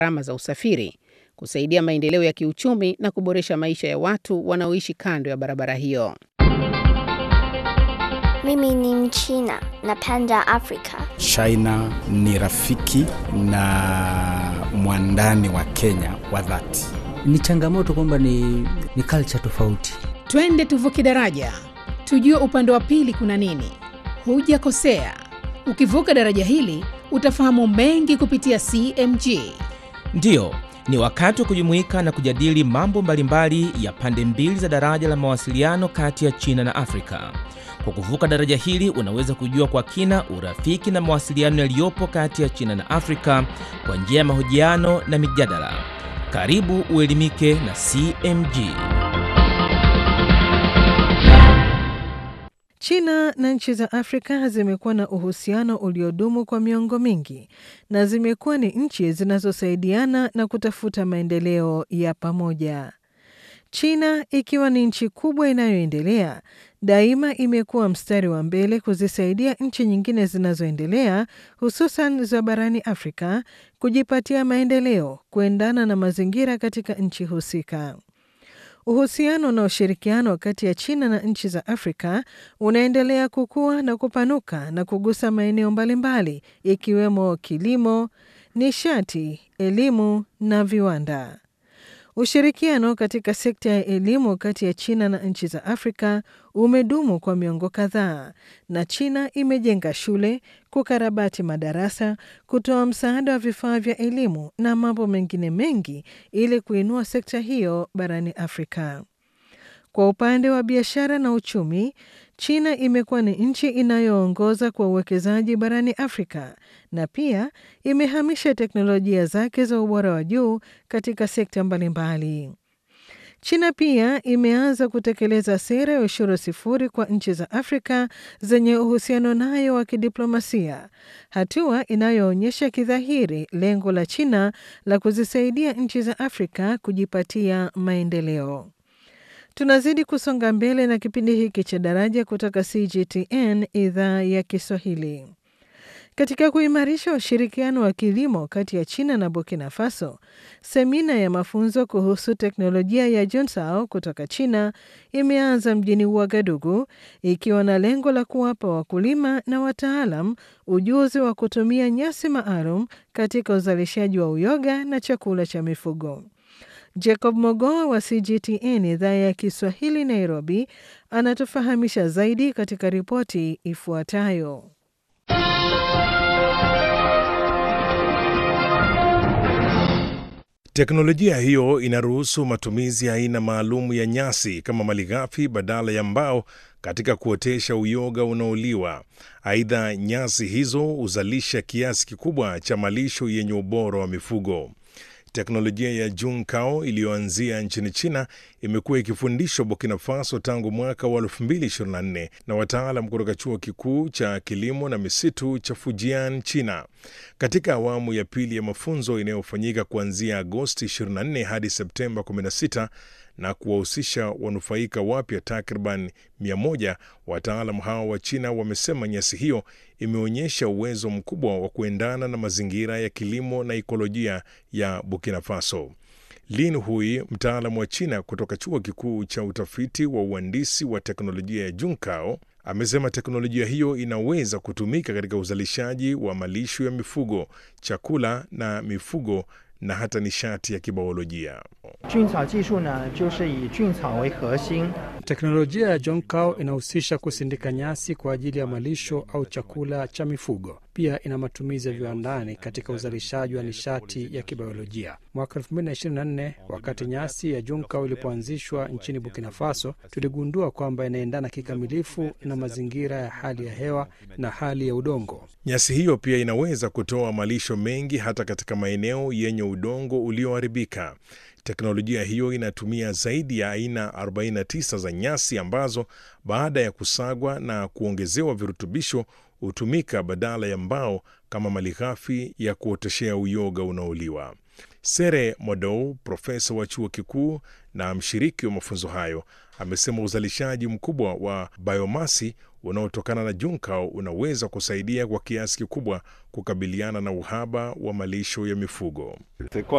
gharama za usafiri, kusaidia maendeleo ya kiuchumi na kuboresha maisha ya watu wanaoishi kando ya barabara hiyo. Mimi ni Mchina, napenda Afrika. China ni rafiki na mwandani wa Kenya wa dhati. Ni changamoto kwamba ni, ni culture tofauti. Twende tuvuke daraja, tujue upande wa pili kuna nini. Hujakosea, ukivuka daraja hili utafahamu mengi kupitia CMG. Ndiyo, ni wakati wa kujumuika na kujadili mambo mbalimbali ya pande mbili za daraja la mawasiliano kati ya China na Afrika. Kwa kuvuka daraja hili unaweza kujua kwa kina urafiki na mawasiliano yaliyopo kati ya China na Afrika kwa njia ya mahojiano na mijadala. Karibu uelimike na CMG. China na nchi za Afrika zimekuwa na uhusiano uliodumu kwa miongo mingi na zimekuwa ni nchi zinazosaidiana na kutafuta maendeleo ya pamoja. China ikiwa ni nchi kubwa inayoendelea, daima imekuwa mstari wa mbele kuzisaidia nchi nyingine zinazoendelea, hususan za barani Afrika, kujipatia maendeleo kuendana na mazingira katika nchi husika. Uhusiano na ushirikiano kati ya China na nchi za Afrika unaendelea kukua na kupanuka na kugusa maeneo mbalimbali ikiwemo kilimo, nishati, elimu na viwanda. Ushirikiano katika sekta ya elimu kati ya China na nchi za Afrika umedumu kwa miongo kadhaa, na China imejenga shule, kukarabati madarasa, kutoa msaada wa vifaa vya elimu na mambo mengine mengi ili kuinua sekta hiyo barani Afrika. Kwa upande wa biashara na uchumi, China imekuwa ni nchi inayoongoza kwa uwekezaji barani Afrika na pia imehamisha teknolojia zake za ubora wa juu katika sekta mbalimbali. China pia imeanza kutekeleza sera ya ushuru sifuri kwa nchi za Afrika zenye uhusiano nayo wa kidiplomasia, hatua inayoonyesha kidhahiri lengo la China la kuzisaidia nchi za Afrika kujipatia maendeleo. Tunazidi kusonga mbele na kipindi hiki cha Daraja kutoka CGTN idhaa ya Kiswahili. Katika kuimarisha ushirikiano wa kilimo kati ya China na Burkina Faso, semina ya mafunzo kuhusu teknolojia ya Junsao kutoka China imeanza mjini Ouagadougou ikiwa na lengo la kuwapa wakulima na wataalam ujuzi wa kutumia nyasi maalum katika uzalishaji wa uyoga na chakula cha mifugo. Jacob Mogoa wa CGTN idhaa ya Kiswahili Nairobi anatufahamisha zaidi katika ripoti ifuatayo. Teknolojia hiyo inaruhusu matumizi ya aina maalum ya nyasi kama malighafi badala ya mbao katika kuotesha uyoga unaoliwa. Aidha, nyasi hizo huzalisha kiasi kikubwa cha malisho yenye ubora wa mifugo. Teknolojia ya Junkao iliyoanzia nchini China imekuwa ikifundishwa Burkina Faso tangu mwaka wa 2024 na wataalam kutoka chuo kikuu cha kilimo na misitu cha Fujian, China. Katika awamu ya pili ya mafunzo inayofanyika kuanzia Agosti 24 hadi Septemba 16 na kuwahusisha wanufaika wapya takriban 100, wataalam hao wa China wamesema nyasi hiyo imeonyesha uwezo mkubwa wa kuendana na mazingira ya kilimo na ikolojia ya Burkina Faso. Lin Hui, mtaalamu wa China kutoka chuo kikuu cha utafiti wa uhandisi wa teknolojia ya Junkao, amesema teknolojia hiyo inaweza kutumika katika uzalishaji wa malisho ya mifugo, chakula na mifugo na hata nishati ya kibiolojia. Teknolojia ya Jonkao inahusisha kusindika nyasi kwa ajili ya malisho au chakula cha mifugo. Pia ina matumizi ya viwandani katika uzalishaji wa nishati ya kibiolojia. Mwaka 2024 wakati nyasi ya Jonkao ilipoanzishwa nchini Burkina Faso, tuligundua kwamba inaendana kikamilifu na mazingira ya hali ya hewa na hali ya udongo. Nyasi hiyo pia inaweza kutoa malisho mengi hata katika maeneo yenye udongo ulioharibika. Teknolojia hiyo inatumia zaidi ya aina 49 za nyasi ambazo baada ya kusagwa na kuongezewa virutubisho hutumika badala ya mbao kama malighafi ya kuoteshea uyoga unaoliwa. Sere Modou, profesa wa chuo kikuu na mshiriki wa mafunzo hayo, amesema uzalishaji mkubwa wa biomasi unaotokana na Junkao unaweza kusaidia kwa kiasi kikubwa kukabiliana na uhaba wa malisho ya mifugo.